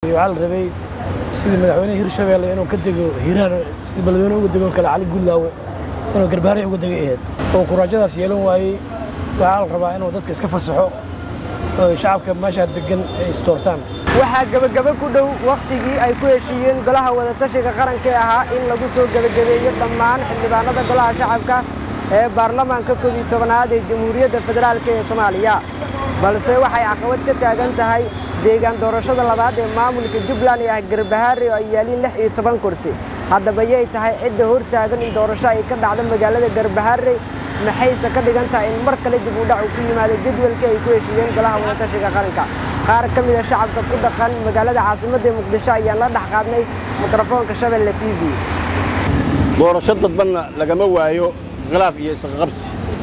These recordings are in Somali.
waxaa la rabay sidii madaxweynaha hirshabeelle inuu ka dego hiiraan sidii balweyne uga degon kale cali gullaawe inuu garbaare uga degay ahayd oo kuraajadaas yeelan waayey waxaa la rabaa inuu dadka iska fasaxo oo shacabka meeshaa degan ay istoortaan waxaa gebagebe ku dhow wakhtigii ay ku heshiiyeen golaha wadatashiga qaranka ee ahaa in lagu soo gebagabeeyo dhammaan xildhibaanada golaha shacabka ee baarlamaanka koob iyo tobanaad ee jamhuuriyadda federaalk ee soomaaliya balse waxay caqabad ka taagan tahay deegaan doorashada labaad ee maamulka jubbaland ee ah garbahaare oo ay yaaliin lix iyo toban kursi haddaba yay tahay cidda hor taagan in doorasho ay ka dhacdo magaalada garbahaare maxayse ka dhigan tahay in mar kale dib u dhac uu ku yimaado jadwalkii ay ku heshiiyeen golaha wadatashiga qaranka qaar ka mida shacabka ku dhaqan magaalada caasimadda muqdisho ayaan la dhex qaadnay mikrofoonka shabeelle t v doorasho dadbanna lagama waayo khilaaf iyo isqaqabsi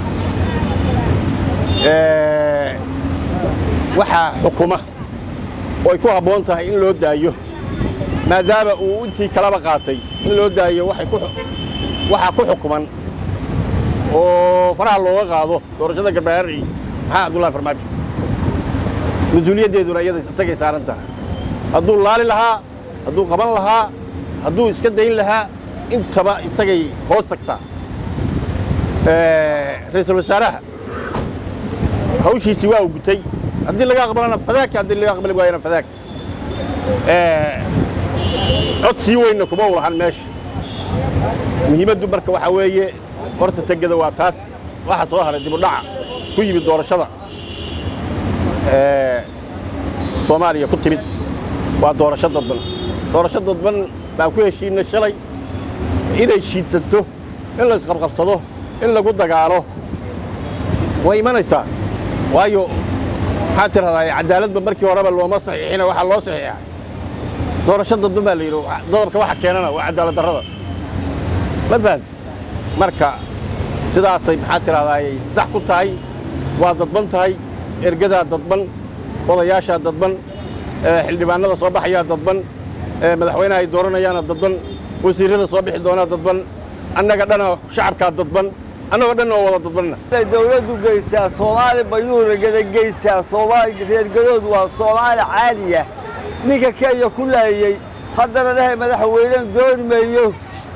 waxaa xukuma oo ay ku habboon tahay in loo daayo maadaama uu intii kalaba qaatay in loo daayo waxaa ku xukuman oo faraha looga qaado doorashada garbaharri maxaa cabdullahi farmaajo mas-uuliyaddeeduna iyada isagay saaran tahay hadduu laali lahaa hadduu qaban lahaa hadduu iska dayn lahaa intaba isagay hoos tagtaa ra'iisul wasaaraha hawshiisii waa u gutay haddii laga aqbalana fadaaka haddii laga aqbali waayana fadaaka cod sii weynna kuma u lahan meesha muhiimaddu marka waxaa weeye horta tegeda waa taas waxa soo haray dibudhaca ku yimid doorashada soomaaliya ku timid waa doorasho dadban doorasho dadban baan ku heshiinay shalay inay shiidanto in la isqabqabsado in lagu dagaalo way imanaysaa waayo maxaa tirahdaa cadaaladba markii horeba looma saxiixina waxaa loo saxiixa doorasho dadban baa la yidhi dadabka waxa keenana waa cadaalad darrada ma fahanta marka sidaasay maxaa tirahdaa ay sax ku tahay waa dadban tahay ergadaa dadban odayaashaa dadban xildhibaanada soo baxayaa dadban madaxweynaha ay dooranayaana dadban wasiirrada soo bixi doonaa dadban annaga dhana shacabkaa dadban annagoo dhan oo wada dadbanna dawladdu geysaa soomaali bayuuragada geysaa soomaali reergadoodu waa soomaali caadiya ninka kenya ku laayey haddana dhahay madaxweynen dooni mayo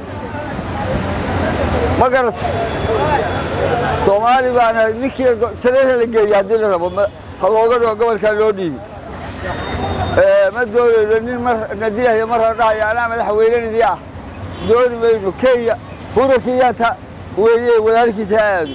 ma garata soomaali baana ninkii jareera la geeya haddii la rabo ha looga dhigo gobolkaa loo dhiibi ma doonayno nin mar nadilahyo marra dhahayo anaa madaxweynenidii ah dooni mayno kenya hura kenyaata weeye walaalkiisa ha aado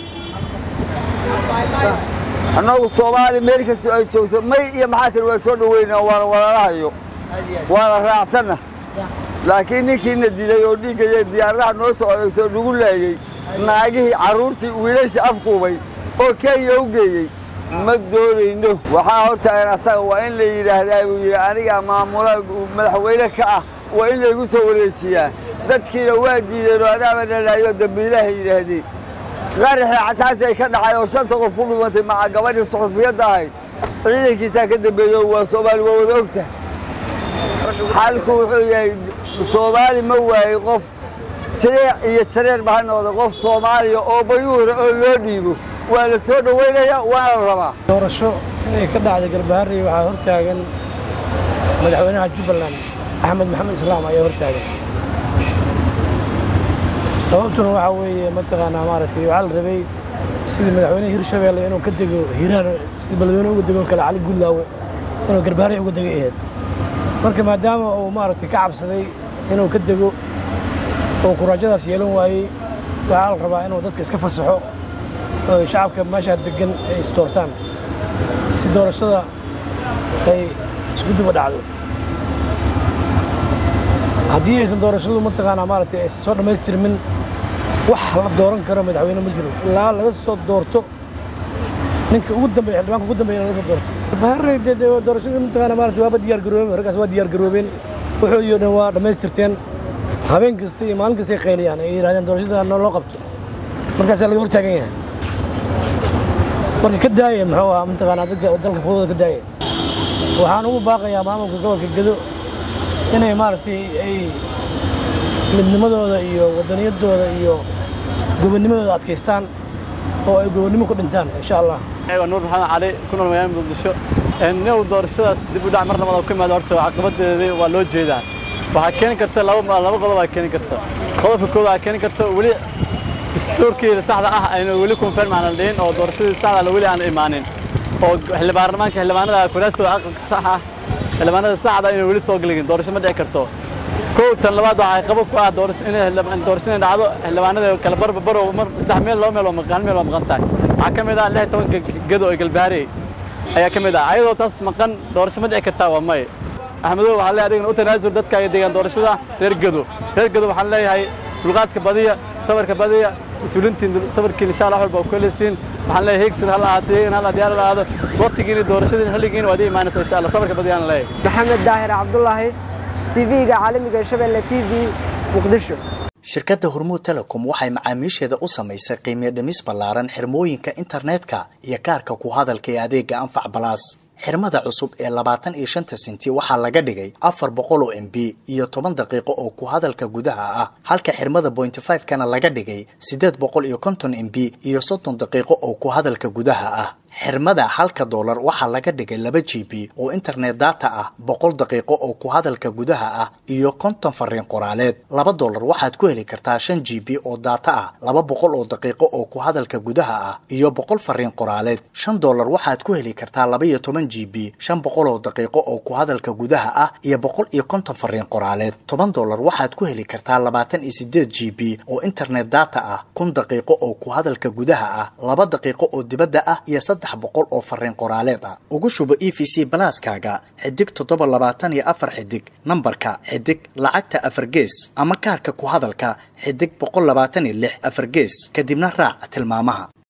annagu soomaali meel kasta ay joogto may iyo maxaa tiri waa soo dhoweyna waana walaalahayo waana raacsanna laakiin ninkiina dilay oo dhiiggaya diyaaradaha noo soo adeegsoo nagu laayey naagihii carruurtii wiilasha afduubay oo kenya u geeyey ma doonayno waxaa hortaagan asaga waa in la yidhaahdaa buu yidhi anigaa maamula madaxweyne ka ah waa in laygu soo wareejiyaa dadkiina waa diideen oo adaaba nalaayo dambiilahay yidhaahdeen qaraxii casaasi ay ka dhacay oo shanta qof ku dhimantay maca gabadhii suxufiyadda ahayd ciidankiisaa ka dambeeyo waa soomaali waa wada ogtahay xalku wuxuu yahay soomaali ma waayey qof jareec iyo jareer ba ha noqda qof soomaaliya oo bayuura oo loo dhiibo waa la soo dhoweynaya waana la rabaa doorasho inay ka dhacda garbaharri waxaa hor taagan madaxweynaha jubbaland axmed maxamed islaam ayaa hor taagan sababtuna waxaa weeye mataqaanaa maaragtay waxaa la rabay sidii madaxweynaha hirshabeelle inuu ka dego hiiraan sidii balweyne uga degon kale cali gullaawe inuu garbaharri uga degay ahayd marka maadaama uu maaragtay ka cabsaday inuu ka dego oo kuraajadaas yeelan waayey waxaa la rabaa inuu dadka iska fasaxo oo shacabka meeshaa degan ay istoortaan si doorashada ay isku duba dhacdo haddii aysan doorashadu mataqaanaa maaragtay aysan soo dhammaystirmin wax la dooran karo madaxweyne ma jiro ilaa laga soo doorto ninka ugu dambeeya xildhibaanka ugu dambeeya laga soo doorto baharre dee doorashada mataqaanaa maaragtay waaba diyaar garoobeen raggaas waa diyaar garoobeen wuxuu dhan waa dhammaystirteen habeen kasta iyo maalin kasta ay qayliyaan ay yidhahdeen doorashada noo loo qabto markaasaa laga hortaagan yahay marka ka daaya muxuu ahaa mataqaanaa dadka dalka fudooda ka daaya waxaan ugu baaqayaa maamulka gobolka gedo inay maaragtay ay midnimadooda iyo waddaniyadooda iyo gobonnimadooda adkaystaan oo ay gobonnimo ku dhintaan insha allah waa nuur maxamed cali ku nool magaalada muqdisho new doorashadaas dib u dhac mar labada ku imaada horta caqabadeedii waa loo jeedaa waxaa keeni karta laba laba qodob aa keeni karta qodobka koowaad aa keeni karta weli dastuurkii saxda ah aynu weli confirm aanan dhihin oo doorashadii saxda weli aan imaanin oo xildhibaanamaanka xildhibaanada kuraastooda aqalka sax ah xildhibaanada saxda inay weli soo galigin doorasho ma dhici karto kow tan labaad waxay qabo ku ah doorasho inay doorasho inay dhacdo xildhibaanada kala barba barow mar saddex meel laba meel oo maqan meel oo maqan tahay waxaa ka mid ah lix tobanka gedo ee galbaari ayaa ka mid ah ayadoo taas maqan doorasho ma dhici kartaa waa may axmedow waxaan leeyahay adigana u tanaasul dadkaaga deegaan doorashada reer gedo reer gedo waxaan leeyahay dulqaadka badiya sabarka badiya mas-uuliintiin sabarkiin insha allah walba ku helisiin waxaan leeyahay heegsan hal ahaatee heegan hal diyaar ahaado waqtigiina doorashadiina xilligiina waad ii imaanaysa insha allah sabarka badiyaan leeyahay maxamed daahir cabdulaahi tv-ga caalamiga shabeelle t v muqdisho shirkadda hormuud telecom waxay macaamiisheeda u samaysay qiimiyo dhimis ballaaran xirmooyinka internetka iyo kaarka ku hadalka ee adeega anfac balaas xirmada cusub ee labaatan iyo shanta senti waxaa laga dhigay afar boqol oo m b iyo toban daqiiqo oo ku hadalka gudaha ah halka xirmada bointy five kana laga dhigay siddeed boqol iyo konton m b iyo soddon daqiiqo oo ku hadalka gudaha ah xirmada halka doolar waxaa laga dhigay laba g b oo internet data ah boqol daqiiqo oo ku hadalka gudaha ah iyo konton fariin qoraaleed laba doolar waxaad ku heli kartaa shan g b oo data ah laba boqol oo daqiiqo oo ku hadalka gudaha ah iyo boqol fariin qoraaleed shan doolar waxaad ku heli kartaa laba iyo toban g b shan boqol oo daqiiqo oo ku hadalka gudaha ah iyo boqol iyo konton fariin qoraaleed toban doolar waxaad ku heli kartaa labaatan iyo sideed g b oo internet data ah kun daqiiqo oo ku hadalka gudaha ah laba daqiiqo oo dibadda ah iyo boqol oo fariin qoraaleed ah ugu shubo e v c balaaskaaga xidig toddoba labaatan iyo afar xidig nambarka xidig lacagta afar gees ama kaarka ku hadalka xidig boqol labaatan iyo lix afar gees kadibna raac tilmaamaha